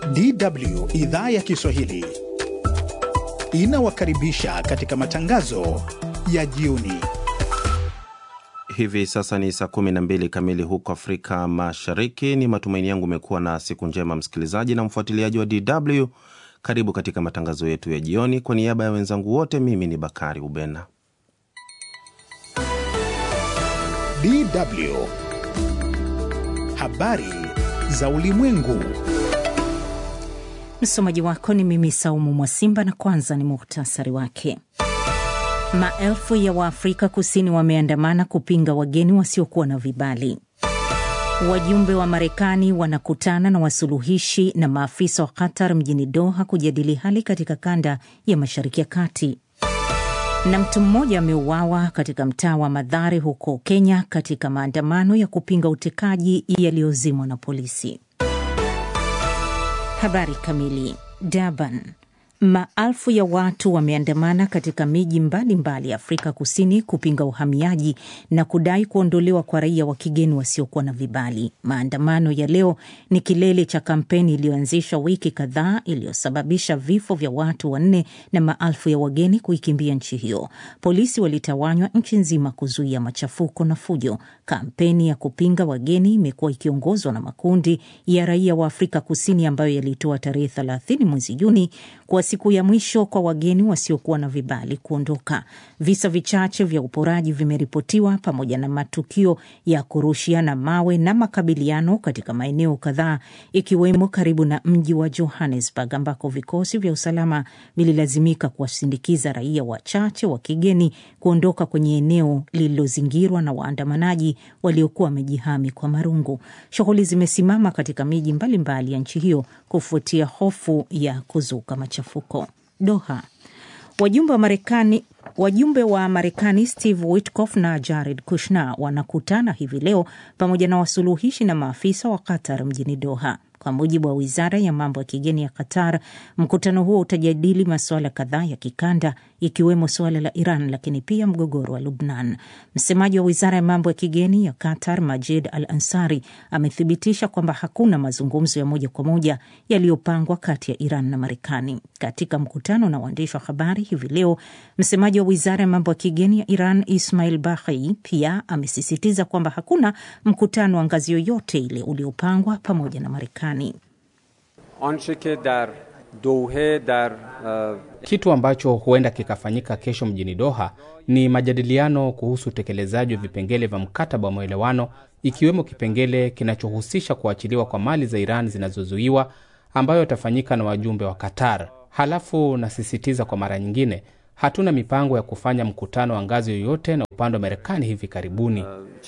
DW idhaa ya Kiswahili inawakaribisha katika matangazo ya jioni. Hivi sasa ni saa 12 kamili huko Afrika Mashariki. Ni matumaini yangu umekuwa na siku njema, msikilizaji na mfuatiliaji wa DW. Karibu katika matangazo yetu ya jioni. Kwa niaba ya wenzangu wote, mimi ni Bakari Ubena. DW habari za ulimwengu. Msomaji wako ni mimi Saumu Mwasimba, na kwanza ni muhtasari wake. Maelfu ya Waafrika Kusini wameandamana kupinga wageni wasiokuwa na vibali. Wajumbe wa Marekani wanakutana na wasuluhishi na maafisa wa Qatar mjini Doha kujadili hali katika kanda ya Mashariki ya Kati. Na mtu mmoja ameuawa katika mtaa wa Madhare huko Kenya katika maandamano ya kupinga utekaji yaliyozimwa na polisi. Habari kamili. Durban. Maelfu ya watu wameandamana katika miji mbalimbali ya Afrika Kusini kupinga uhamiaji na kudai kuondolewa kwa raia wa kigeni wasiokuwa na vibali. Maandamano ya leo ni kilele cha kampeni iliyoanzishwa wiki kadhaa iliyosababisha vifo vya watu wanne na maelfu ya wageni kuikimbia nchi hiyo. Polisi walitawanywa nchi nzima kuzuia machafuko na fujo. Kampeni ya kupinga wageni imekuwa ikiongozwa na makundi ya raia wa Afrika Kusini ambayo yalitoa tarehe 30 mwezi Juni kwa siku ya mwisho kwa wageni wasiokuwa na vibali kuondoka. Visa vichache vya uporaji vimeripotiwa pamoja na matukio ya kurushiana mawe na makabiliano katika maeneo kadhaa, ikiwemo karibu na mji wa Johannesburg ambako vikosi vya usalama vililazimika kuwasindikiza raia wachache wa kigeni kuondoka kwenye eneo lililozingirwa na waandamanaji waliokuwa wamejihami kwa marungu. Shughuli zimesimama katika miji mbalimbali ya nchi hiyo kufuatia hofu ya kuzuka machafuko. Doha. Wajumbe wa Marekani wajumbe wa Marekani Steve Witkoff na Jared Kushner wanakutana hivi leo pamoja na wasuluhishi na maafisa wa Qatar mjini Doha. Kwa mujibu wa wizara ya mambo ya kigeni ya Qatar, mkutano huo utajadili masuala kadhaa ya kikanda ikiwemo suala la Iran, lakini pia mgogoro wa Lubnan. Msemaji wa wizara ya mambo ya kigeni ya Qatar, Majid Al Ansari, amethibitisha kwamba hakuna mazungumzo ya moja kwa moja yaliyopangwa kati ya Iran na Marekani. Katika mkutano na waandishi wa habari hivi leo, msemaji wa wizara ya mambo ya kigeni ya Iran, Ismail Baghei, pia amesisitiza kwamba hakuna mkutano wa ngazi yoyote ile uliopangwa pamoja na Marekani. Kitu ambacho huenda kikafanyika kesho mjini Doha ni majadiliano kuhusu utekelezaji wa vipengele vya mkataba wa maelewano, ikiwemo kipengele kinachohusisha kuachiliwa kwa mali za Iran zinazozuiwa ambayo yatafanyika na wajumbe wa Qatar. Halafu nasisitiza kwa mara nyingine, hatuna mipango ya kufanya mkutano wa ngazi yoyote na upande wa Marekani hivi karibuni.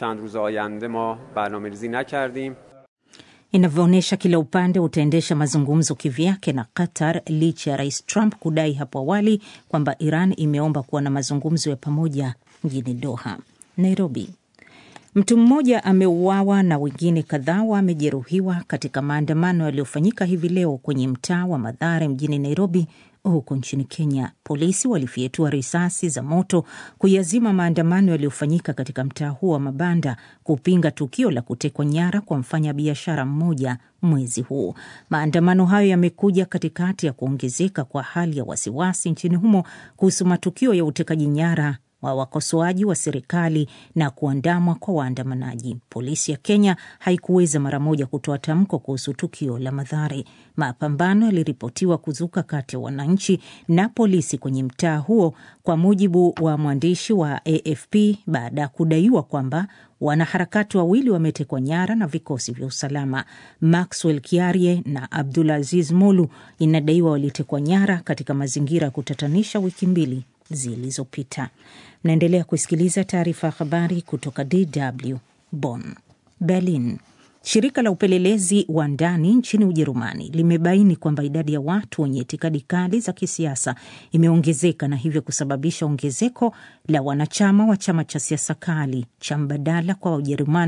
Inavyoonyesha kila upande utaendesha mazungumzo kivyake na Qatar, licha ya rais Trump kudai hapo awali kwamba Iran imeomba kuwa na mazungumzo ya pamoja mjini Doha. Nairobi, mtu mmoja ameuawa na wengine kadhaa wamejeruhiwa katika maandamano yaliyofanyika hivi leo kwenye mtaa wa Mathare mjini Nairobi huko nchini Kenya. Polisi walifyetua risasi za moto kuyazima maandamano yaliyofanyika katika mtaa huo wa mabanda kupinga tukio la kutekwa nyara kwa mfanyabiashara mmoja mwezi huu. Maandamano hayo yamekuja katikati ya kuongezeka kwa hali ya wasiwasi nchini humo kuhusu matukio ya utekaji nyara wa wakosoaji wa serikali na kuandamwa kwa waandamanaji. Polisi ya Kenya haikuweza mara moja kutoa tamko kuhusu tukio la Mathare. Mapambano yaliripotiwa kuzuka kati ya wananchi na polisi kwenye mtaa huo, kwa mujibu wa mwandishi wa AFP, baada ya kudaiwa kwamba wanaharakati wawili wametekwa nyara na vikosi vya usalama. Maxwell Kiarie na Abdulaziz Molu inadaiwa walitekwa nyara katika mazingira ya kutatanisha wiki mbili zilizopita. Mnaendelea kusikiliza taarifa ya habari kutoka DW Bonn. Berlin. Shirika la upelelezi wa ndani nchini Ujerumani limebaini kwamba idadi ya watu wenye itikadi kali za kisiasa imeongezeka na hivyo kusababisha ongezeko la wanachama wa chama cha siasa kali cha mbadala kwa Ujerumani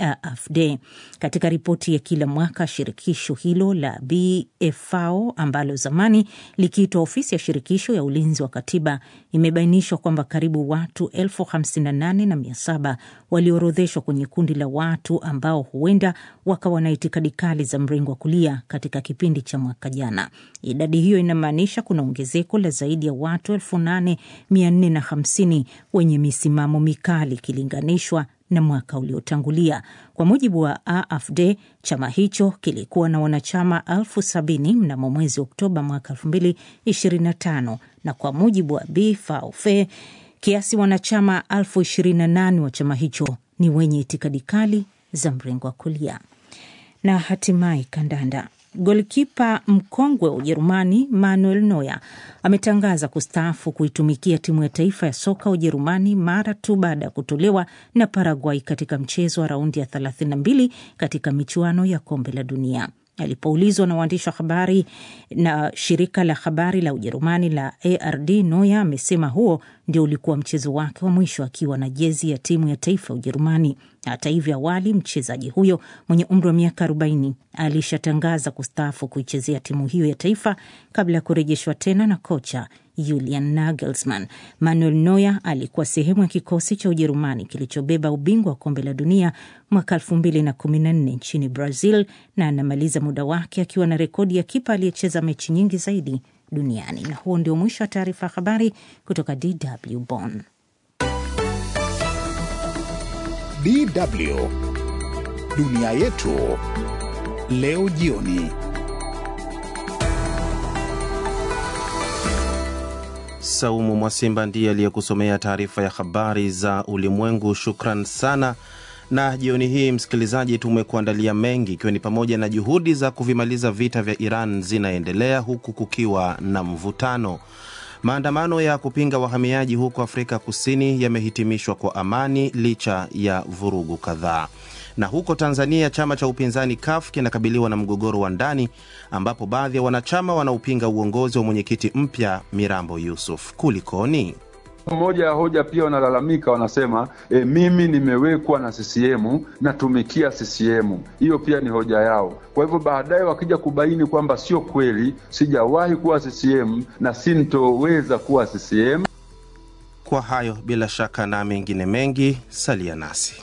AfD. Katika ripoti ya kila mwaka, shirikisho hilo la BFAO ambalo zamani likiitwa ofisi ya shirikisho ya ulinzi wa katiba imebainishwa kwamba karibu watu elfu hamsini na nane na mia saba walioorodheshwa kwenye kundi la watu ambao huenda wakawa na itikadi kali za mrengo wa kulia katika kipindi cha mwaka jana. Idadi hiyo inamaanisha kuna ongezeko la zaidi ya watu elfu nane mia nne na hamsini wenye misimamo mikali ikilinganishwa na mwaka uliotangulia. Kwa mujibu wa AfD, chama hicho kilikuwa na wanachama elfu sabini mnamo mwezi Oktoba mwaka elfu mbili ishirini na tano na kwa mujibu wa BFAOFE kiasi wanachama elfu ishirini na nane wa chama hicho ni wenye itikadi kali za mrengo wa kulia. Na hatimaye kandanda. Golkipa mkongwe wa Ujerumani Manuel Neuer ametangaza kustaafu kuitumikia timu ya taifa ya soka Ujerumani mara tu baada ya kutolewa na Paraguay katika mchezo wa raundi ya 32 katika michuano ya kombe la dunia. Alipoulizwa na waandishi wa habari na shirika la habari la Ujerumani la ARD, Neuer amesema huo ndio ulikuwa mchezo wake wa mwisho akiwa na jezi ya timu ya taifa ya Ujerumani. Hata hivyo, awali mchezaji huyo mwenye umri wa miaka 40 alishatangaza kustaafu kuichezea timu hiyo ya taifa kabla ya kurejeshwa tena na kocha Julian Nagelsmann. Manuel Neuer alikuwa sehemu ya kikosi cha Ujerumani kilichobeba ubingwa wa kombe la dunia mwaka 2014 nchini Brazil na anamaliza muda wake akiwa na rekodi ya kipa aliyecheza mechi nyingi zaidi duniani. Na huo ndio mwisho wa taarifa ya habari kutoka DW Bonn. DW dunia yetu leo jioni. Saumu Mwasimba ndiye aliyekusomea taarifa ya habari za ulimwengu. Shukran sana. Na jioni hii, msikilizaji, tumekuandalia mengi, ikiwa ni pamoja na juhudi za kuvimaliza vita vya Iran zinaendelea huku kukiwa na mvutano. Maandamano ya kupinga wahamiaji huko Afrika Kusini yamehitimishwa kwa amani licha ya vurugu kadhaa. Na huko Tanzania, chama cha upinzani CUF kinakabiliwa na mgogoro wa ndani ambapo baadhi ya wanachama wanaopinga uongozi wa mwenyekiti mpya Mirambo Yusuf. Kulikoni? Moja ya hoja pia wanalalamika, wanasema e, mimi nimewekwa na CCM natumikia CCM. Hiyo pia ni hoja yao. Kwa hivyo baadaye wakija kubaini kwamba sio kweli, sijawahi kuwa CCM na sintoweza kuwa CCM. Kwa hayo bila shaka na mengine mengi, salia nasi.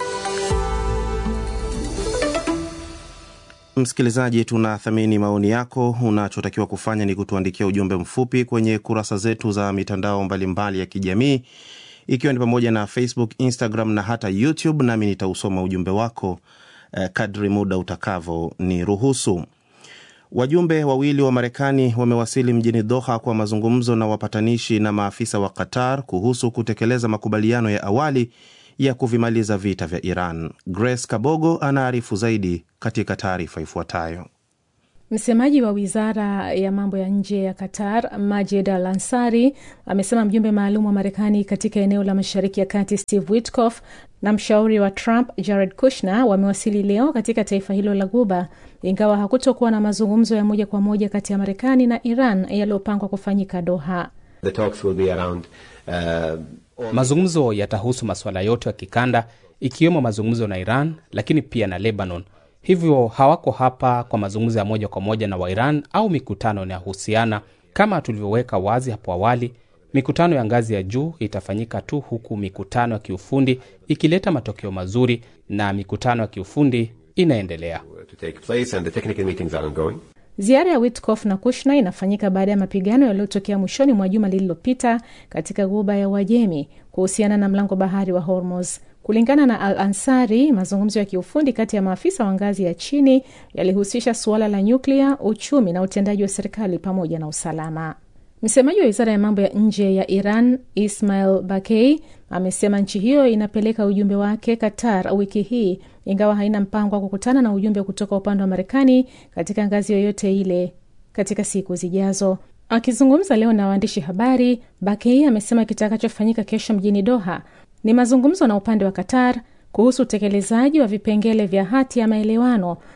Msikilizaji, tunathamini maoni yako. Unachotakiwa kufanya ni kutuandikia ujumbe mfupi kwenye kurasa zetu za mitandao mbalimbali mbali ya kijamii, ikiwa ni pamoja na Facebook, Instagram na hata YouTube, nami nitausoma ujumbe wako eh, kadri muda utakavyo ni ruhusu. Wajumbe wawili wa Marekani wamewasili mjini Doha kwa mazungumzo na wapatanishi na maafisa wa Qatar kuhusu kutekeleza makubaliano ya awali ya kuvimaliza vita vya Iran. Grace Kabogo anaarifu zaidi katika taarifa ifuatayo. Msemaji wa wizara ya mambo ya nje ya Qatar, Majid Al Ansari, amesema mjumbe maalum wa Marekani katika eneo la Mashariki ya Kati, Steve Witkoff, na mshauri wa Trump, Jared Kushner, wamewasili leo katika taifa hilo la Guba, ingawa hakutokuwa na mazungumzo ya moja kwa moja kati ya Marekani na Iran yaliyopangwa kufanyika Doha. The talks will be around, uh, Mazungumzo yatahusu masuala yote ya kikanda ikiwemo mazungumzo na Iran, lakini pia na Lebanon. Hivyo hawako hapa kwa mazungumzo ya moja kwa moja na Wairan au mikutano inayohusiana. Kama tulivyoweka wazi hapo awali, mikutano ya ngazi ya juu itafanyika tu huku mikutano ya kiufundi ikileta matokeo mazuri, na mikutano ya kiufundi inaendelea. to take place and the technical meetings are ongoing. Ziara ya Witkoff na Kushner inafanyika baada ya mapigano yaliyotokea mwishoni mwa juma lililopita katika ghuba ya Uajemi kuhusiana na mlango bahari wa Hormuz. Kulingana na Al Ansari, mazungumzo ya kiufundi kati ya maafisa wa ngazi ya chini yalihusisha suala la nyuklia, uchumi na utendaji wa serikali pamoja na usalama. Msemaji wa wizara ya mambo ya nje ya Iran Ismail Bakei amesema nchi hiyo inapeleka ujumbe wake Qatar wiki hii, ingawa haina mpango wa kukutana na ujumbe kutoka upande wa Marekani katika ngazi yoyote ile katika siku zijazo. Akizungumza leo na waandishi habari, Bakei amesema kitakachofanyika kesho mjini Doha ni mazungumzo na upande wa Qatar kuhusu utekelezaji wa vipengele vya hati ya maelewano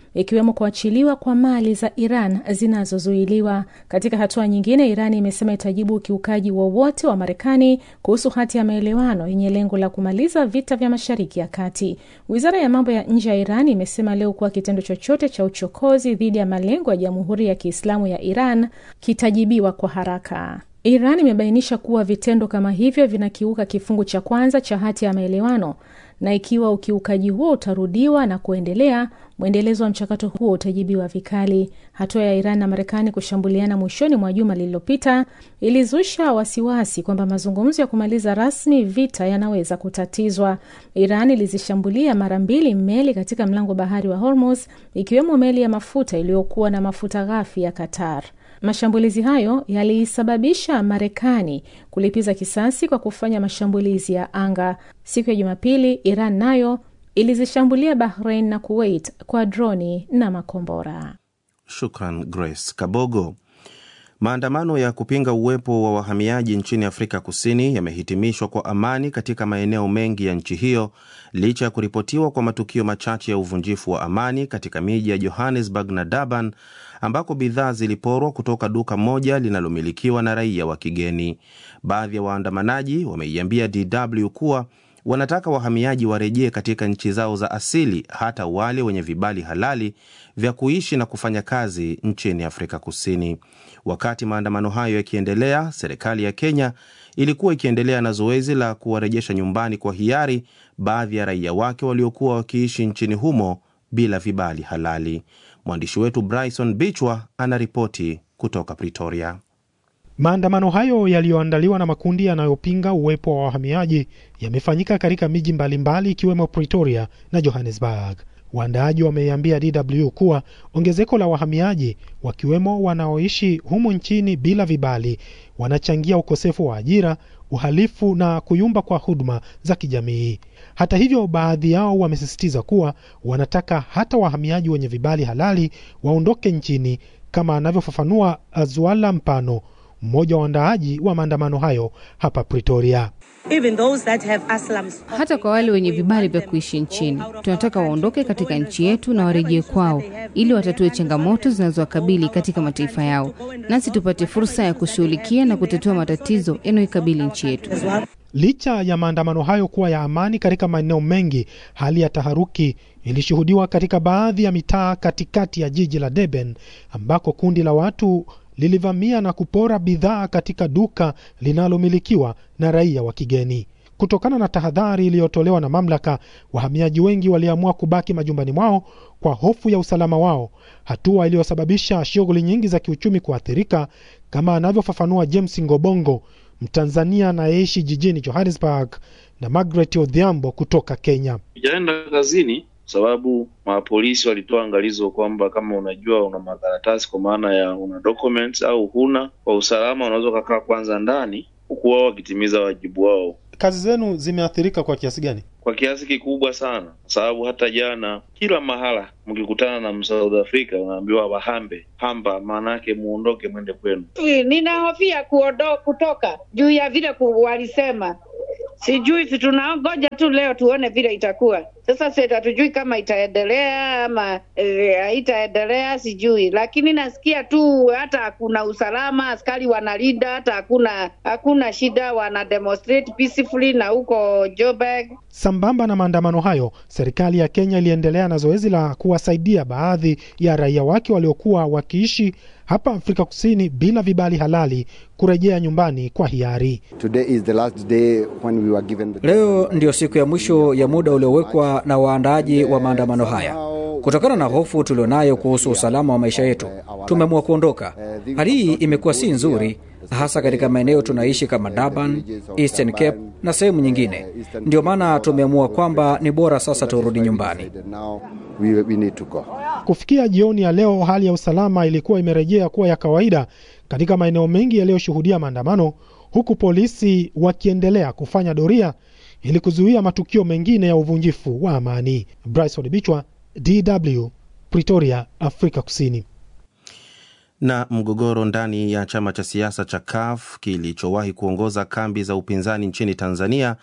ikiwemo kuachiliwa kwa mali za Iran zinazozuiliwa. Katika hatua nyingine, Iran imesema itajibu ukiukaji wowote wa, wa Marekani kuhusu hati ya maelewano yenye lengo la kumaliza vita vya Mashariki ya Kati. Wizara ya mambo ya nje ya Iran imesema leo kuwa kitendo chochote cha uchokozi dhidi ya malengo ya Jamhuri ya Kiislamu ya Iran kitajibiwa kwa haraka. Iran imebainisha kuwa vitendo kama hivyo vinakiuka kifungu cha kwanza cha hati ya maelewano na ikiwa ukiukaji huo utarudiwa na kuendelea, mwendelezo wa mchakato huo utajibiwa vikali. Hatua ya Iran na Marekani kushambuliana mwishoni mwa juma lililopita ilizusha wasiwasi kwamba mazungumzo ya kumaliza rasmi vita yanaweza kutatizwa. Iran ilizishambulia mara mbili meli katika mlango bahari wa Hormuz, ikiwemo meli ya mafuta iliyokuwa na mafuta ghafi ya Qatar. Mashambulizi hayo yaliisababisha Marekani kulipiza kisasi kwa kufanya mashambulizi ya anga. Siku ya Jumapili, Iran nayo ilizishambulia Bahrain na Kuwait kwa droni na makombora. Shukran Grace Kabogo. Maandamano ya kupinga uwepo wa wahamiaji nchini Afrika Kusini yamehitimishwa kwa amani katika maeneo mengi ya nchi hiyo licha ya kuripotiwa kwa matukio machache ya uvunjifu wa amani katika miji ya Johannesburg na Durban ambako bidhaa ziliporwa kutoka duka moja linalomilikiwa na raia wa kigeni. Baadhi ya waandamanaji wameiambia DW kuwa wanataka wahamiaji warejee katika nchi zao za asili, hata wale wenye vibali halali vya kuishi na kufanya kazi nchini Afrika Kusini. Wakati maandamano hayo yakiendelea, serikali ya Kenya ilikuwa ikiendelea na zoezi la kuwarejesha nyumbani kwa hiari baadhi ya raia wake waliokuwa wakiishi nchini humo bila vibali halali. Mwandishi wetu Bryson Bichwa anaripoti kutoka Pretoria. Maandamano hayo yaliyoandaliwa na makundi yanayopinga uwepo wa wahamiaji yamefanyika katika miji mbalimbali ikiwemo Pretoria na Johannesburg. Waandaaji wameiambia DW kuwa ongezeko la wahamiaji wakiwemo wanaoishi humu nchini bila vibali wanachangia ukosefu wa ajira, uhalifu na kuyumba kwa huduma za kijamii. Hata hivyo, baadhi yao wamesisitiza kuwa wanataka hata wahamiaji wenye vibali halali waondoke nchini, kama anavyofafanua Azwala Mpano, mmoja wa waandaaji wa maandamano hayo hapa Pretoria. Even those that have aslams. Hata kwa wale wenye vibali vya kuishi nchini, tunataka waondoke katika nchi yetu na warejee kwao, ili watatue changamoto zinazowakabili katika mataifa yao, nasi tupate fursa ya kushughulikia na kutatua matatizo yanayoikabili nchi yetu. Licha ya maandamano hayo kuwa ya amani katika maeneo mengi, hali ya taharuki ilishuhudiwa katika baadhi ya mitaa katikati ya jiji la Durban ambako kundi la watu lilivamia na kupora bidhaa katika duka linalomilikiwa na raia wa kigeni. Kutokana na tahadhari iliyotolewa na mamlaka, wahamiaji wengi waliamua kubaki majumbani mwao kwa hofu ya usalama wao, hatua iliyosababisha shughuli nyingi za kiuchumi kuathirika, kama anavyofafanua James Ngobongo, Mtanzania anayeishi jijini Johannesburg, na Margaret Odhiambo kutoka Kenya. Sijaenda kazini sababu mapolisi walitoa angalizo kwamba kama unajua una makaratasi kwa maana ya una documents au huna, kwa usalama unaweza ukakaa kwanza ndani, huku wao wakitimiza wajibu wao. Kazi zenu zimeathirika kwa kiasi gani? Kwa kiasi kikubwa sana, kwa sababu hata jana, kila mahala mkikutana na Msouth Africa unaambiwa wahambe hamba, maana yake muondoke, mwende kwenu. Ninahofia kuondo kutoka juu ya vile ku, walisema sijui, si tunangoja tu leo tuone vile itakuwa. Sasa sasa hatujui kama itaendelea ama haitaendelea, e, sijui, lakini nasikia tu hata hakuna usalama, askari wanalinda, hata hakuna hakuna shida, wana demonstrate peacefully na huko Joburg. Sambamba na maandamano hayo, serikali ya Kenya iliendelea na zoezi la kuwasaidia baadhi ya raia wake waliokuwa wakiishi hapa Afrika Kusini bila vibali halali kurejea nyumbani kwa hiari. Leo ndiyo siku ya mwisho ya muda uliowekwa na waandaaji wa maandamano haya. Kutokana na hofu tulionayo kuhusu usalama wa maisha yetu, tumeamua kuondoka. Hali hii imekuwa si nzuri, hasa katika maeneo tunaishi kama Durban, Eastern Cape na sehemu nyingine. Ndio maana tumeamua kwamba ni bora sasa turudi nyumbani. Kufikia jioni ya leo, hali ya usalama ilikuwa imerejea kuwa ya kawaida katika maeneo mengi yaliyoshuhudia maandamano, huku polisi wakiendelea kufanya doria ili kuzuia matukio mengine ya uvunjifu wa amani. Bryson Bichwa, DW, Pretoria, Afrika Kusini. Na mgogoro ndani ya chama cha siasa cha CUF kilichowahi kuongoza kambi za upinzani nchini Tanzania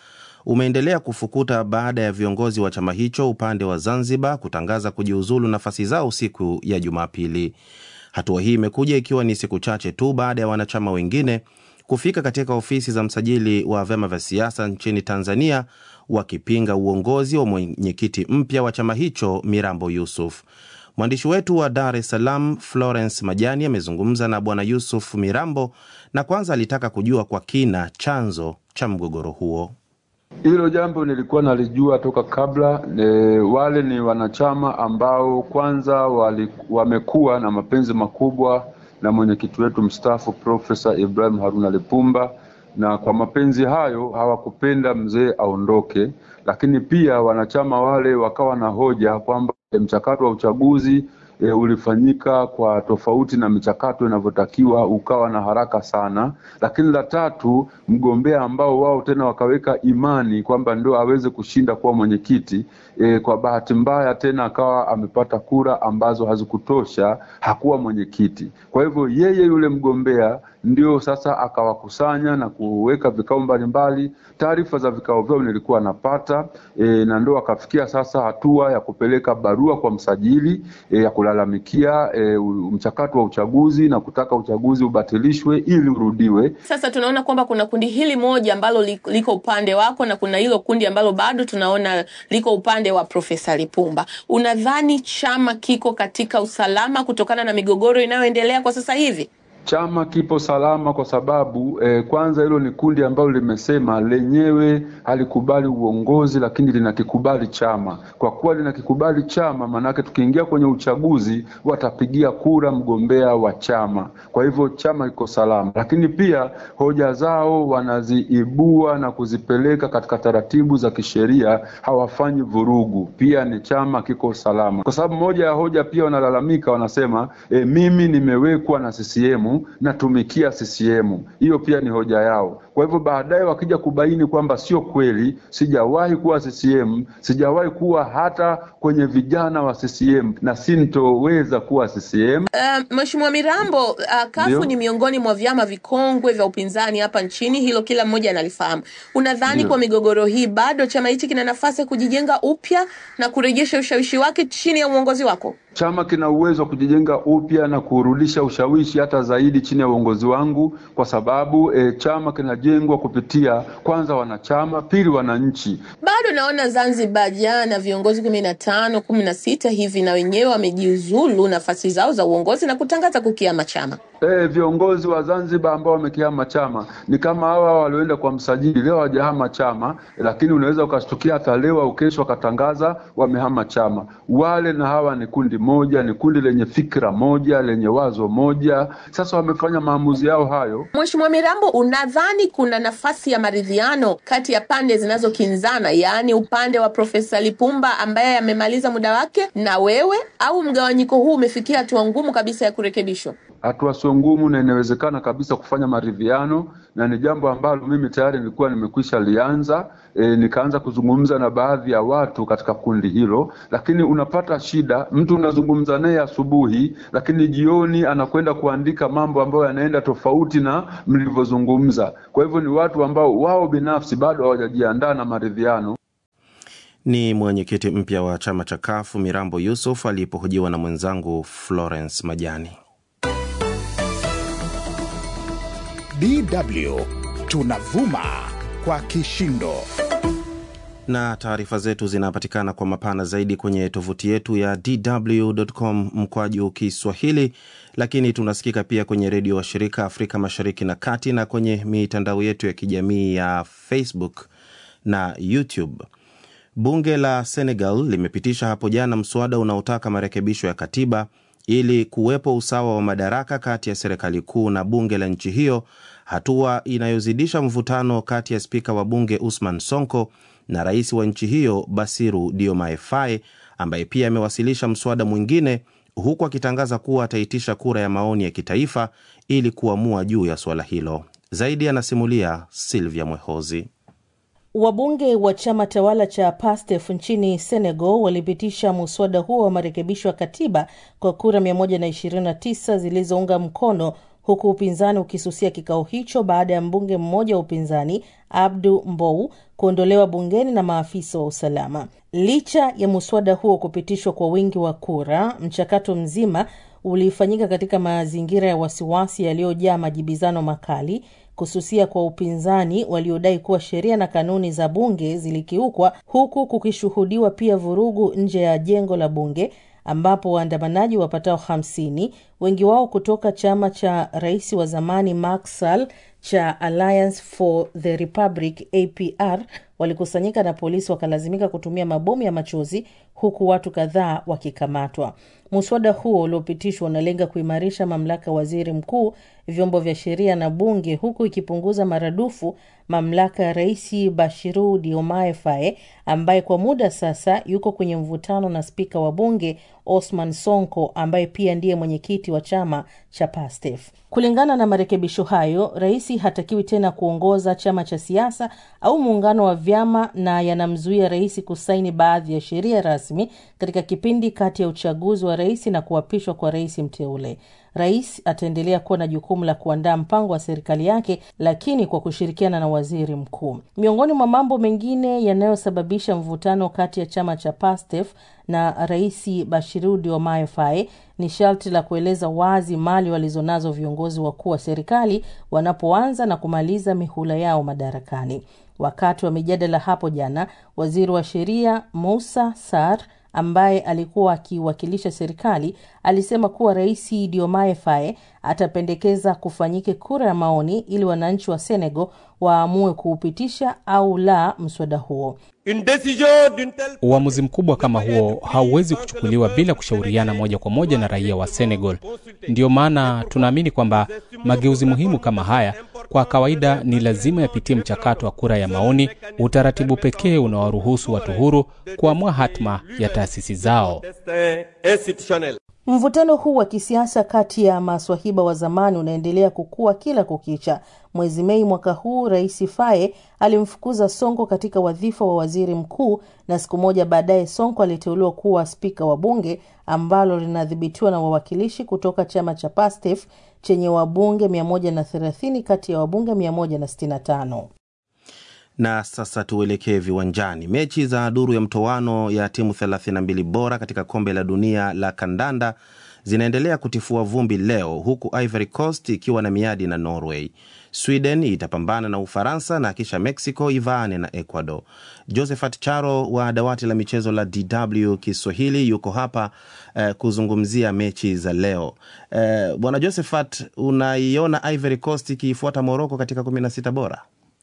umeendelea kufukuta baada ya viongozi wa chama hicho upande wa Zanzibar kutangaza kujiuzulu nafasi zao siku ya Jumapili. Hatua hii imekuja ikiwa ni siku chache tu baada ya wanachama wengine kufika katika ofisi za msajili wa vyama vya siasa nchini Tanzania wakipinga uongozi wa mwenyekiti mpya wa chama hicho Mirambo Yusuf. Mwandishi wetu wa Dar es Salaam Florence Majani amezungumza na Bwana Yusuf Mirambo na kwanza alitaka kujua kwa kina chanzo cha mgogoro huo. Hilo jambo nilikuwa nalijua toka kabla. E, wale ni wanachama ambao kwanza wali, wamekuwa na mapenzi makubwa na mwenyekiti wetu mstaafu Profesa Ibrahim Haruna Lipumba, na kwa mapenzi hayo hawakupenda mzee aondoke, lakini pia wanachama wale wakawa na hoja kwamba mchakato wa uchaguzi e, ulifanyika kwa tofauti na michakato inavyotakiwa, ukawa na haraka sana. Lakini la tatu, mgombea ambao wao tena wakaweka imani kwamba ndio aweze kushinda kuwa mwenyekiti e, kwa bahati mbaya tena akawa amepata kura ambazo hazikutosha, hakuwa mwenyekiti. Kwa hivyo yeye yule mgombea ndio sasa akawakusanya na kuweka vikao mbalimbali. Taarifa za vikao vyao nilikuwa napata e, na ndo akafikia sasa hatua ya kupeleka barua kwa msajili e, ya kulalamikia e, mchakato wa uchaguzi na kutaka uchaguzi ubatilishwe ili urudiwe. Sasa tunaona kwamba kuna kundi hili moja ambalo liko upande wako na kuna hilo kundi ambalo bado tunaona liko upande wa Profesa Lipumba. Unadhani chama kiko katika usalama kutokana na migogoro inayoendelea kwa sasa hivi? Chama kipo salama kwa sababu eh, kwanza hilo ni kundi ambalo limesema lenyewe halikubali uongozi, lakini linakikubali chama. Kwa kuwa linakikubali chama, maanake tukiingia kwenye uchaguzi watapigia kura mgombea wa chama. Kwa hivyo chama kiko salama, lakini pia hoja zao wanaziibua na kuzipeleka katika taratibu za kisheria, hawafanyi vurugu. Pia ni chama kiko salama, kwa sababu moja ya hoja pia wanalalamika, wanasema eh, mimi nimewekwa na CCM natumikia CCM. Hiyo pia ni hoja yao. Kwa hivyo baadaye wakija kubaini kwamba sio kweli, sijawahi kuwa CCM, sijawahi kuwa hata kwenye vijana wa CCM na sintoweza kuwa CCM. Uh, Mheshimiwa Mirambo, uh, kafu Ndio. ni miongoni mwa vyama vikongwe vya upinzani hapa nchini, hilo kila mmoja analifahamu. Unadhani Ndio. kwa migogoro hii bado chama hichi kina nafasi ya kujijenga upya na kurejesha ushawishi wake chini ya uongozi wako? Chama kina uwezo wa kujijenga upya na kurudisha ushawishi hata zaidi chini ya uongozi wangu, kwa sababu e, chama kinajengwa kupitia kwanza wanachama, pili wananchi. Bado naona Zanzibar jana viongozi kumi na tano kumi na sita hivi na wenyewe wamejiuzulu nafasi zao za uongozi na kutangaza kukiama chama. E, viongozi wa Zanzibar ambao wamekihama chama ni kama hawa walioenda kwa msajili leo hawajahama chama, lakini unaweza ukashtukia hata leo au kesho wakatangaza wamehama chama. Wale na hawa ni kundi moja, ni kundi lenye fikra moja, lenye wazo moja. Sasa wamefanya maamuzi yao hayo. Mheshimiwa Mirambo, unadhani kuna nafasi ya maridhiano kati ya pande zinazokinzana, yaani upande wa Profesa Lipumba ambaye amemaliza muda wake na wewe, au mgawanyiko huu umefikia hatua ngumu kabisa ya kurekebishwa? hatua sio ngumu na inawezekana kabisa kufanya maridhiano, na ni jambo ambalo mimi tayari nilikuwa nimekwisha lianza. E, nikaanza kuzungumza na baadhi ya watu katika kundi hilo, lakini unapata shida, mtu unazungumza naye asubuhi, lakini jioni anakwenda kuandika mambo ambayo yanaenda tofauti na mlivyozungumza. Kwa hivyo ni watu ambao wao binafsi bado hawajajiandaa na maridhiano. Ni mwenyekiti mpya wa chama cha Kafu Mirambo Yusuf alipohojiwa na mwenzangu Florence Majani. DW tunavuma kwa kishindo. na taarifa zetu zinapatikana kwa mapana zaidi kwenye tovuti yetu ya dw.com mkwaju Kiswahili, lakini tunasikika pia kwenye redio wa shirika Afrika Mashariki na Kati na kwenye mitandao yetu ya kijamii ya Facebook na YouTube. Bunge la Senegal limepitisha hapo jana mswada unaotaka marekebisho ya katiba ili kuwepo usawa wa madaraka kati ya serikali kuu na bunge la nchi hiyo, hatua inayozidisha mvutano kati ya spika wa bunge Usman Sonko na rais wa nchi hiyo Basiru Diomaye Faye ambaye pia amewasilisha mswada mwingine huku akitangaza kuwa ataitisha kura ya maoni ya kitaifa ili kuamua juu ya suala hilo. Zaidi anasimulia Silvia Mwehozi. Wabunge wa chama tawala cha PASTEF nchini Senegal walipitisha muswada huo wa marekebisho ya katiba kwa kura 129 zilizounga mkono huku upinzani ukisusia kikao hicho baada ya mbunge mmoja wa upinzani Abdu Mbou kuondolewa bungeni na maafisa wa usalama. Licha ya muswada huo kupitishwa kwa wingi wa kura, mchakato mzima ulifanyika katika mazingira ya wasiwasi yaliyojaa majibizano makali, kususia kwa upinzani waliodai kuwa sheria na kanuni za bunge zilikiukwa, huku kukishuhudiwa pia vurugu nje ya jengo la bunge ambapo waandamanaji wapatao hamsini, wengi wao kutoka chama cha rais wa zamani Macky Sall cha Alliance for the Republic APR walikusanyika na polisi wakalazimika kutumia mabomu ya machozi huku watu kadhaa wakikamatwa. Muswada huo uliopitishwa unalenga kuimarisha mamlaka ya waziri mkuu, vyombo vya sheria na bunge, huku ikipunguza maradufu mamlaka ya rais Bashiru Diomaye Faye ambaye kwa muda sasa yuko kwenye mvutano na spika wa bunge Osman Sonko ambaye pia ndiye mwenyekiti wa chama cha PASTEF. Kulingana na marekebisho hayo, rais hatakiwi tena kuongoza chama cha siasa au muungano wa vyama na yanamzuia rais kusaini baadhi ya sheria rasmi katika kipindi kati ya uchaguzi wa rais na kuapishwa kwa rais mteule. Rais ataendelea kuwa na jukumu la kuandaa mpango wa serikali yake, lakini kwa kushirikiana na waziri mkuu. Miongoni mwa mambo mengine yanayosababisha mvutano kati ya chama cha PASTEF na rais Bashiru Diomaye Faye ni sharti la kueleza wazi mali walizonazo viongozi wakuu wa serikali wanapoanza na kumaliza mihula yao madarakani. Wakati wa mijadala hapo jana, waziri wa sheria Musa Sar ambaye alikuwa akiwakilisha serikali alisema kuwa rais Diomaye Faye atapendekeza kufanyike kura ya maoni ili wananchi wa Senegal waamue kuupitisha au la mswada huo. Uamuzi mkubwa kama huo hauwezi kuchukuliwa bila kushauriana moja kwa moja na raia wa Senegal. Ndiyo maana tunaamini kwamba mageuzi muhimu kama haya kwa kawaida ni lazima yapitie mchakato wa kura ya maoni, utaratibu pekee unawaruhusu watu huru kuamua hatma ya taasisi zao. Mvutano huu wa kisiasa kati ya maswahiba wa zamani unaendelea kukua kila kukicha. Mwezi Mei mwaka huu, Rais Faye alimfukuza Sonko katika wadhifa wa waziri mkuu, na siku moja baadaye Sonko aliteuliwa kuwa spika wa bunge ambalo linadhibitiwa na wawakilishi kutoka chama cha PASTEF chenye wabunge 130 kati ya wabunge 165. Na sasa tuelekee viwanjani. Mechi za duru ya mtoano ya timu 32 bora katika kombe la dunia la kandanda zinaendelea kutifua vumbi leo, huku Ivory Coast ikiwa na miadi na Norway. Sweden itapambana na Ufaransa na kisha Mexico ivaane na Ecuador. Josephat Charo wa dawati la michezo la DW Kiswahili yuko hapa eh, kuzungumzia mechi za leo. Eh, bwana Josephat, unaiona Ivory Coast ikiifuata Morocco katika 16 bora?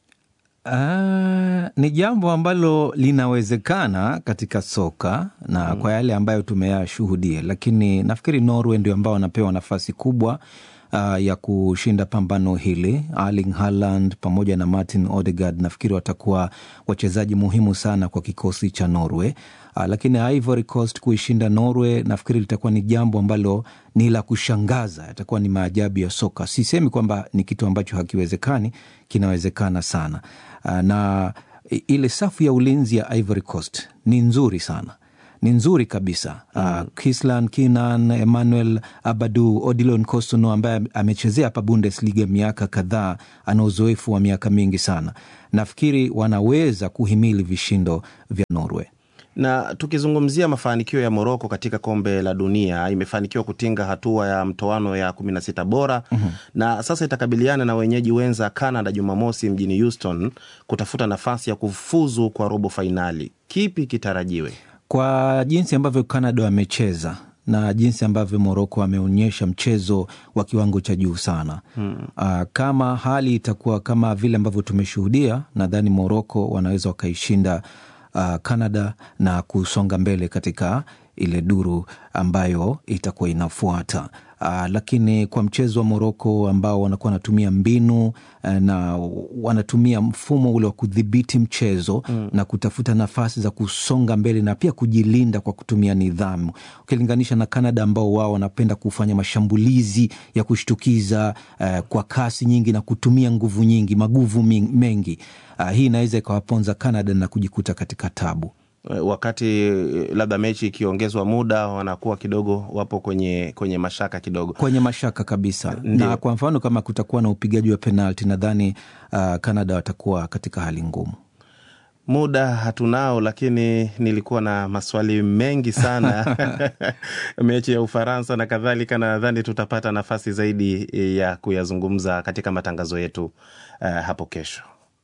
Uh, ni jambo ambalo linawezekana katika soka na mm. kwa yale ambayo tumeyashuhudia, lakini nafikiri Norway ndio ambao wanapewa nafasi kubwa uh, ya kushinda pambano hili. Erling Haaland pamoja na Martin Odegaard nafikiri watakuwa wachezaji muhimu sana kwa kikosi cha Norway. Uh, lakini Ivory Coast kuishinda Norway nafikiri litakuwa ni jambo ambalo ni la kushangaza, itakuwa ni maajabu ya soka. Sisemi kwamba ni kitu ambacho hakiwezekani, kinawezekana sana. Uh, na ile safu ya ulinzi ya Ivory Coast ni nzuri sana ni nzuri kabisa mm. uh, Kislan Kinan, Emmanuel Abadu, Odilon Kosono ambaye amechezea hapa Bundesliga miaka kadhaa, ana uzoefu wa miaka mingi sana. Nafikiri wanaweza kuhimili vishindo vya Norway na tukizungumzia mafanikio ya Moroko katika kombe la dunia, imefanikiwa kutinga hatua ya mtoano ya 16 bora mm-hmm. na sasa itakabiliana na wenyeji wenza Canada Jumamosi mjini Houston kutafuta nafasi ya kufuzu kwa robo fainali. Kipi kitarajiwe? Kwa jinsi ambavyo Canada wamecheza na jinsi ambavyo Moroko ameonyesha mchezo wa kiwango cha juu sana hmm. Uh, kama hali itakuwa kama vile ambavyo tumeshuhudia, nadhani Moroko wanaweza wakaishinda uh, Canada na kusonga mbele katika ile duru ambayo itakuwa inafuata. Uh, lakini kwa mchezo wa Moroko ambao wanakuwa wanatumia mbinu uh, na wanatumia mfumo ule wa kudhibiti mchezo mm. na kutafuta nafasi za kusonga mbele na pia kujilinda kwa kutumia nidhamu, ukilinganisha na Canada ambao wao wanapenda kufanya mashambulizi ya kushtukiza uh, kwa kasi nyingi na kutumia nguvu nyingi, maguvu mengi. Uh, hii inaweza ikawaponza Canada na kujikuta katika tabu. wakati labda mechi ikiongezwa muda wanakuwa kidogo wapo kwenye kwenye mashaka kidogo kwenye mashaka kabisa Ndiyo. na kwa mfano kama kutakuwa na upigaji wa penalti nadhani uh, Canada watakuwa katika hali ngumu muda hatunao lakini nilikuwa na maswali mengi sana mechi ya ufaransa na kadhalika na nadhani tutapata nafasi zaidi ya kuyazungumza katika matangazo yetu uh, hapo kesho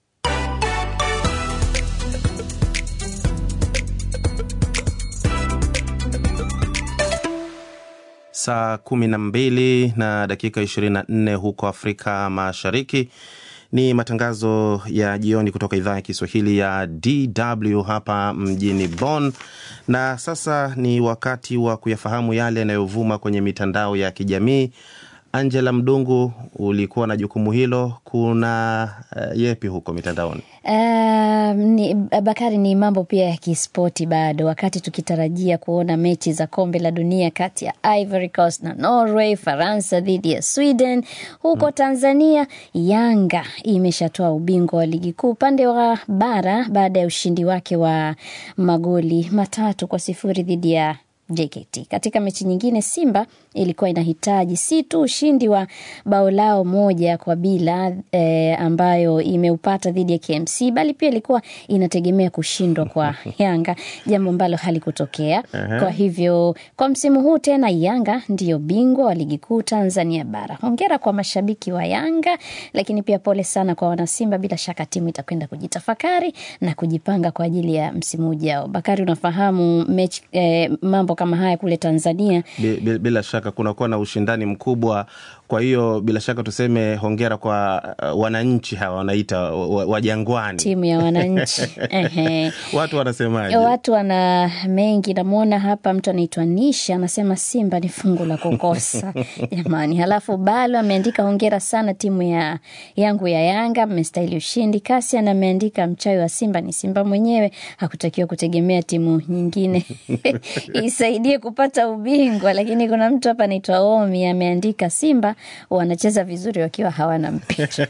saa kumi na mbili na dakika ishirini na nne huko Afrika Mashariki. Ni matangazo ya jioni kutoka idhaa ya Kiswahili ya DW hapa mjini Bonn, na sasa ni wakati wa kuyafahamu yale yanayovuma kwenye mitandao ya kijamii. Angela Mdungu, ulikuwa na jukumu hilo. Kuna uh, yepi huko mitandaoni? Uh, ni, Bakari, ni mambo pia ya kispoti bado, wakati tukitarajia kuona mechi za kombe la dunia kati ya Ivory Coast na Norway, Faransa dhidi ya Sweden. Huko hmm, Tanzania Yanga imeshatoa ubingwa wa ligi kuu upande wa bara baada ya ushindi wake wa magoli matatu kwa sifuri dhidi ya JKT. Katika mechi nyingine, Simba ilikuwa inahitaji si tu ushindi wa bao lao moja kwa bila e, ambayo imeupata dhidi ya KMC, bali pia ilikuwa inategemea kushindwa kwa Yanga, jambo ambalo halikutokea. Kwa hivyo kwa msimu huu tena Yanga ndiyo bingwa wa ligi kuu Tanzania bara. Hongera kwa mashabiki wa Yanga, lakini pia pole sana kwa wanasimba. Bila shaka timu itakwenda kujitafakari na kujipanga kwa ajili ya msimu ujao. Bakari, unafahamu mechi e, mambo kama haya kule Tanzania bila, bila shaka kunakuwa na ushindani mkubwa. Kwa hiyo bila shaka tuseme hongera kwa uh, wananchi hawa wanaita wa Jangwani, timu ya wananchi watu wanasemaje? Watu wana mengi. Namwona hapa mtu anaitwa Nisha anasema Simba ni fungu la kukosa jamani. Halafu Balo ameandika hongera sana timu ya yangu ya Yanga, mmestahili ushindi. Kasian ameandika mchawi wa Simba ni Simba mwenyewe, hakutakiwa kutegemea timu nyingine isaidie kupata ubingwa. Lakini kuna mtu hapa anaitwa Omi ameandika Simba wanacheza vizuri wakiwa hawana mpira.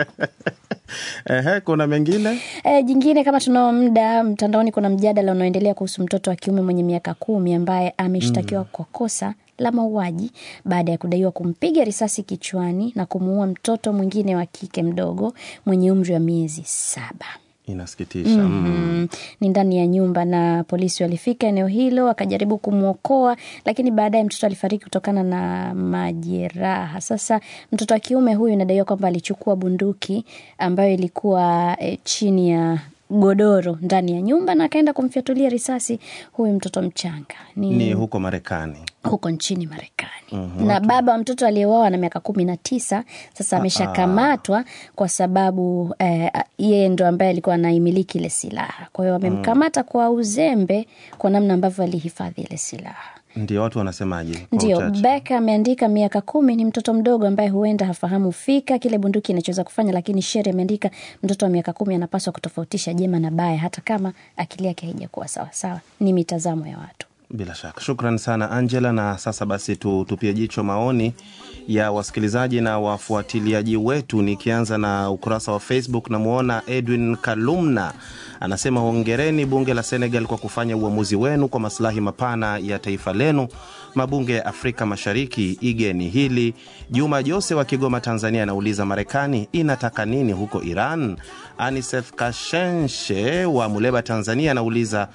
Ehe, kuna mengine e, jingine kama tunao muda mtandaoni, kuna mjadala unaoendelea kuhusu mtoto wa kiume mwenye miaka kumi ambaye ameshtakiwa mm. kwa kosa la mauaji baada ya kudaiwa kumpiga risasi kichwani na kumuua mtoto mwingine wa kike mdogo mwenye umri wa miezi saba. Inasikitisha. mm -hmm. Ni ndani ya nyumba na polisi walifika eneo hilo wakajaribu kumwokoa, lakini baadaye mtoto alifariki kutokana na majeraha. Sasa mtoto wa kiume huyu inadaiwa kwamba alichukua bunduki ambayo ilikuwa e, chini ya godoro ndani ya nyumba na akaenda kumfyatulia risasi huyu mtoto mchanga. Ni, ni huko Marekani, huko nchini Marekani. mm -hmm. Na baba wa mtoto aliyeuawa na miaka kumi na tisa sasa ameshakamatwa kwa sababu eh, yeye ndo ambaye alikuwa anaimiliki ile silaha. Kwa hiyo wamemkamata mm. kwa uzembe, kwa namna ambavyo alihifadhi ile silaha. Ndio watu wanasemaje? Ndio Beka ameandika miaka kumi ni mtoto mdogo ambaye huenda hafahamu fika kile bunduki inachoweza kufanya, lakini Shere ameandika mtoto wa miaka kumi anapaswa kutofautisha jema na baya, hata kama akili yake haijakuwa sawasawa. Ni mitazamo ya watu. Bila shaka, shukran sana Angela. Na sasa basi tutupie jicho maoni ya wasikilizaji na wafuatiliaji wetu, nikianza na ukurasa wa Facebook. Namwona Edwin Kalumna anasema hongereni bunge la Senegal kwa kufanya uamuzi wenu kwa masilahi mapana ya taifa lenu. Mabunge ya Afrika Mashariki, igeni hili. Juma Jose wa Kigoma, Tanzania, anauliza Marekani inataka nini huko Iran? Aniseth Kashenshe wa Muleba, Tanzania, anauliza